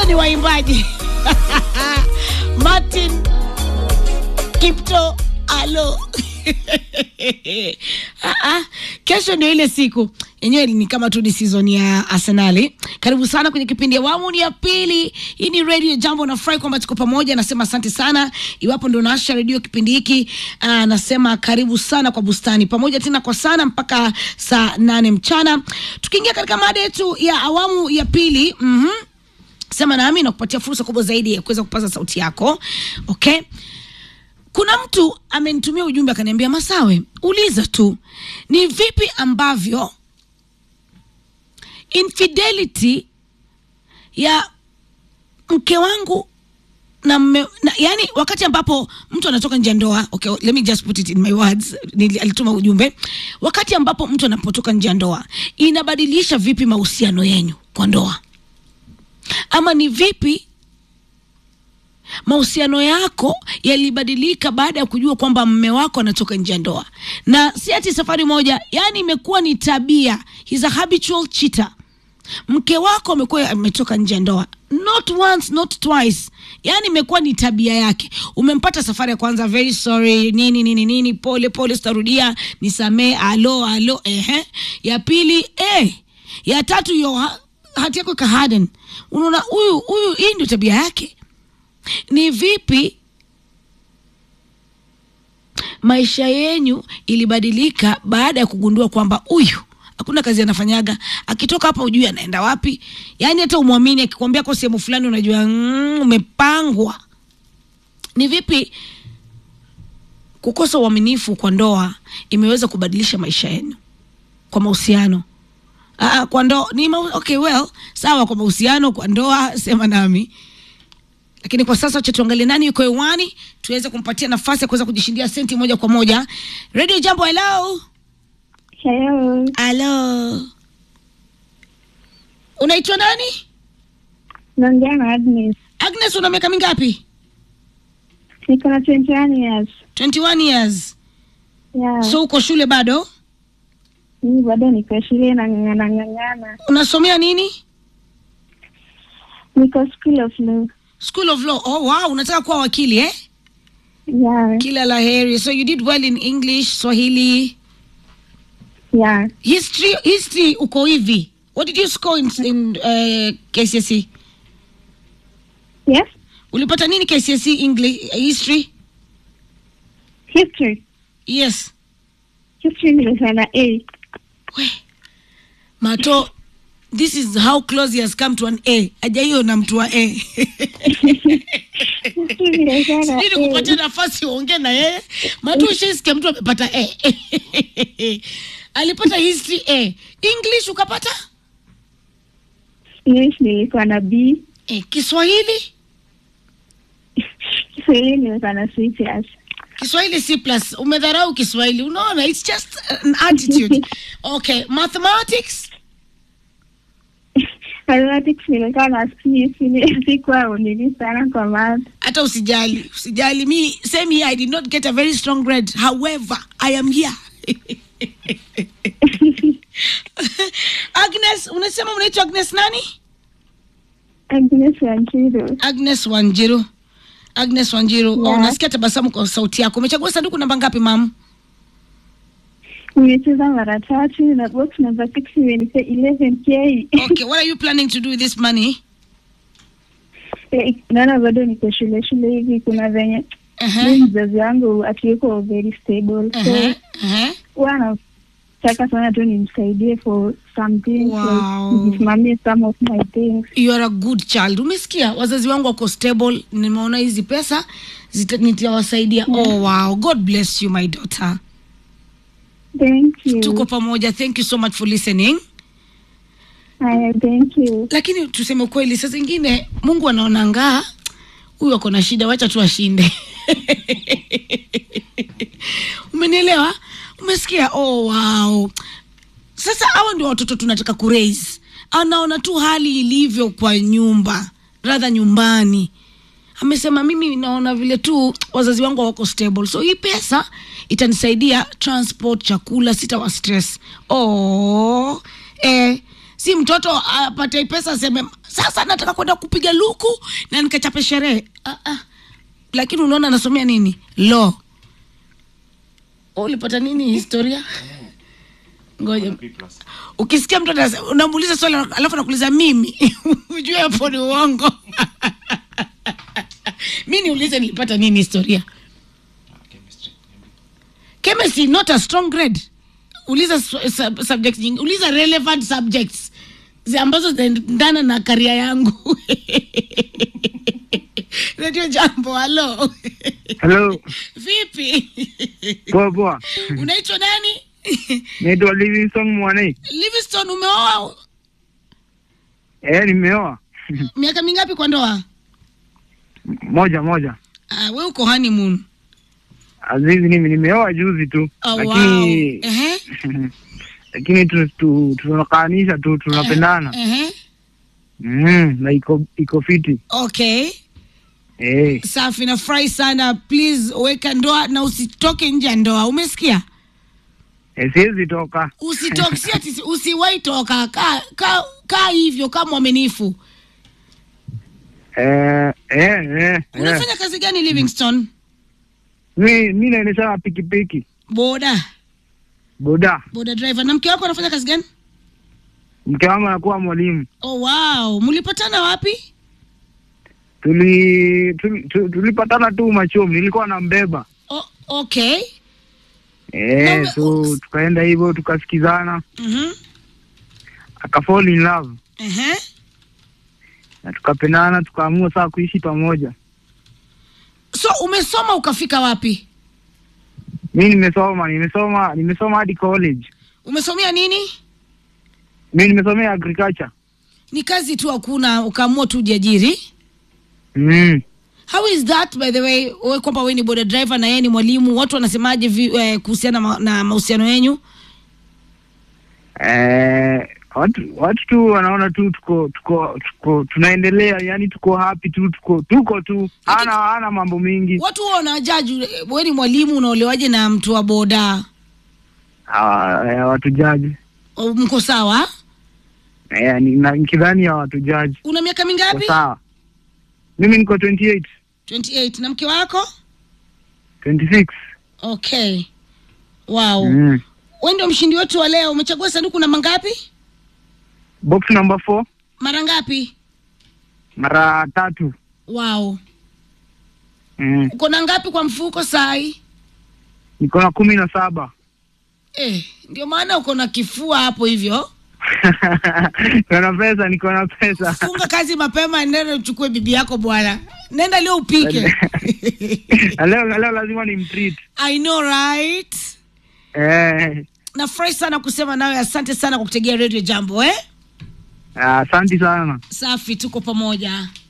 ni waimbaji Martin Kipto alo Ah, ah, kesho ndio ile siku yenyewe ni kama tu ni season ya Arsenali. Karibu sana kwenye kipindi awamu ni ya pili. Hii ni Radio Jambo, nafurahi kwamba tuko pamoja. Nasema asante sana iwapo ndio naasha redio kipindi hiki. ah, nasema karibu sana kwa bustani pamoja tena kwa sana mpaka saa nane mchana, tukiingia katika mada yetu ya awamu ya pili. mhm sema nami na kupatia fursa kubwa zaidi ya kuweza kupaza sauti yako okay kuna mtu amenitumia ujumbe akaniambia masawe uliza tu ni vipi ambavyo infidelity ya mke wangu na, mme, na yani wakati ambapo mtu anatoka nje ya ndoa okay, let me just put it in my words Nili, alituma ujumbe wakati ambapo mtu anapotoka nje ya ndoa inabadilisha vipi mahusiano yenyu kwa ndoa ama ni vipi mahusiano yako yalibadilika baada ya kujua kwamba mme wako anatoka nje ya ndoa na si ati safari moja yani imekuwa ni tabia He's a habitual cheater mke wako amekuwa ametoka nje ya ndoa not once not twice yani imekuwa ni tabia yake umempata safari ya kwanza very sorry nini nini nini pole pole sitarudia nisamee alo alo ehe ya pili eh ya tatu yo ha- hati yako ikaharden unaona huyu huyu hii ndio tabia yake ni vipi maisha yenyu ilibadilika baada ya kugundua kwamba huyu hakuna kazi anafanyaga akitoka hapa ujui anaenda wapi yaani hata umwamini akikwambia ko sehemu fulani unajua mm, umepangwa ni vipi kukosa uaminifu kwa ndoa imeweza kubadilisha maisha yenu kwa mahusiano Aa, kwa ndoa ni ma okay well sawa kwa mahusiano kwa ndoa sema nami lakini kwa sasa acha tuangalie nani yuko hewani tuweze kumpatia nafasi ya kuweza kujishindia senti moja kwa moja radio jambo hello Hello, halo unaitwa nani naongea na Agnes. agnes una miaka mingapi Niko na 21 years. 21 years Yeah. so uko shule bado mimi bado niko shule na ng'ang'ana ng'ang'ana. unasomea nini Niko school of law. school of law oh wow unataka kuwa wakili eh Yeah. kila la heri so you did well in english swahili Yeah. history history uko hivi what did you score in, in uh, kcse Yes. ulipata nini kcse english history History. yes History nilikuwa na A. we mato this is how close he has come to an a ajaiyo na mtu wa a History nilikuwa na sijui nikupatia A. nafasi uongee na yeye mato ushaisikia mtu amepata a alipata history a english ukapata English nilikuwa na B. e, kiswahili Kiswahili nilikuwa na C plus. kiswahili c plus umedharau kiswahili unaona its just an attitude okay mathematics Mathematics nilikuwa na C. Sini- Sikuwa nini sana kwa math. hata usijali usijali mi same here i did not get a very strong grade however i am here agnes unasema unaitwa agnes nani Agnes Wanjiru. agnes wanjiru agnes wanjiru Yeah. oh, nasikia tabasamu kwa sauti yako umechagua sanduku namba ngapi mam Nimecheza mara tatu na box number 6 imenipea 11k. okay what are you planning to do with this money Eh, naona bado niko shule shule hivi kuna venye uh-huh. mi mzazi wangu akiweko very stable so Uh-huh. Uh-huh. huwa nataka sana tu nimsaidie for something Wow. like nisimamie some of my things you are a good child umesikia wazazi wangu wako stable nimeona hizi pesa zita- nitawasaidia oh wow god bless you my daughter thank you tuko pamoja thank you so much for listening Aya, thank you lakini tuseme ukweli saa zingine mungu anaona ngaa huyu ako na shida wacha tu ashinde umenielewa umesikia oh wow sasa hawa ndio watoto tunataka kuraise anaona tu hali ilivyo kwa nyumba radha nyumbani amesema mimi naona vile tu wazazi wangu wako stable so hii pesa itanisaidia transport chakula sitawa stress oh, eh, si mtoto apate pesa aseme sasa nataka kwenda kupiga luku na nikachape sherehe ah, ah. lakini unaona anasomea nini law Oh, ulipata nini historia ngoja ukisikia mtu anase- unamuuliza swali alafu anakuuliza mimi ujue hapo ni uongo mi niulize nilipata nini historia chemistry not a strong grade uliza su- sub, subject nyingi uliza relevant subjects zi ambazo zinaendana na karia yangu radio jambo halo Hello, vipi poa poa. unaitwa nani Naitwa Livingston Mwane. livingston umeoa Eh, nimeoa miaka mingapi kwa ndoa moja moja. ah, we uko honeymoon Azizi, mimi nimeoa juzi tu, oh, wow. lakini Ehe, lakini tu, tu, tunakaanisha tu tunapendana ehe. mm, na iko iko fiti okay eh. safi nafurahi sana please weka ndoa na usitoke nje ya ndoa umesikia Eh, siwezi toka usitoke si ati usiwahi toka kaa ka, ka hivyo kama mwaminifu eh, eh, eh, eh. unafanya kazi gani livingston Mi mi naendesha pikipiki boda boda. boda driver na mke wako anafanya kazi gani Mke wangu anakuwa mwalimu. oh wow mlipatana wapi Tuli tuli- tu- tulipatana tu machomi, nilikuwa nambeba oh, okay eh, Na- so tukaenda hivyo tukasikizana, mhm aka fall in love ehe na tukapendana, tukaamua saa kuishi pamoja. so umesoma ukafika wapi Mi nimesoma nimesoma nimesoma hadi college. umesomea nini Mi nimesomea agriculture. ni kazi tu hakuna ukaamua tu ujiajiri Mm. how is that by the way we kwamba we ni boda driver na yeye ni mwalimu watu wanasemaje vi- eh, kuhusiana ma, na mahusiano yenyu Eh, watu watu tu wanaona tu tuko tuko tuko tunaendelea, yani tuko happy tu tuko tuko tu, hana hana mambo mingi. watu huwa wanajaji we ni mwalimu unaolewaje na mtu wa boda Ah, eh, watu jaji O, mko sawa eh, ni- na- nikidhani ya watu jaji una miaka kwa mingapi sawa. Mimi niko 28 28 na mke wako 26. okay wow Mm. we ndio mshindi wetu wa leo umechagua sanduku namba ngapi Box number 4 mara ngapi mara tatu. wow Mm. uko na ngapi kwa mfuko sai Niko na kumi na saba. eh, ndio maana uko na kifua hapo hivyo niko na pesa, niko na pesa. funga kazi mapema nenda uchukue bibi yako bwana nenda leo upike Na leo na leo lazima ni mtreat. i know right Eh, nafurahi sana kusema nawe asante sana kwa kutegea radio jambo eh asante sana. safi tuko pamoja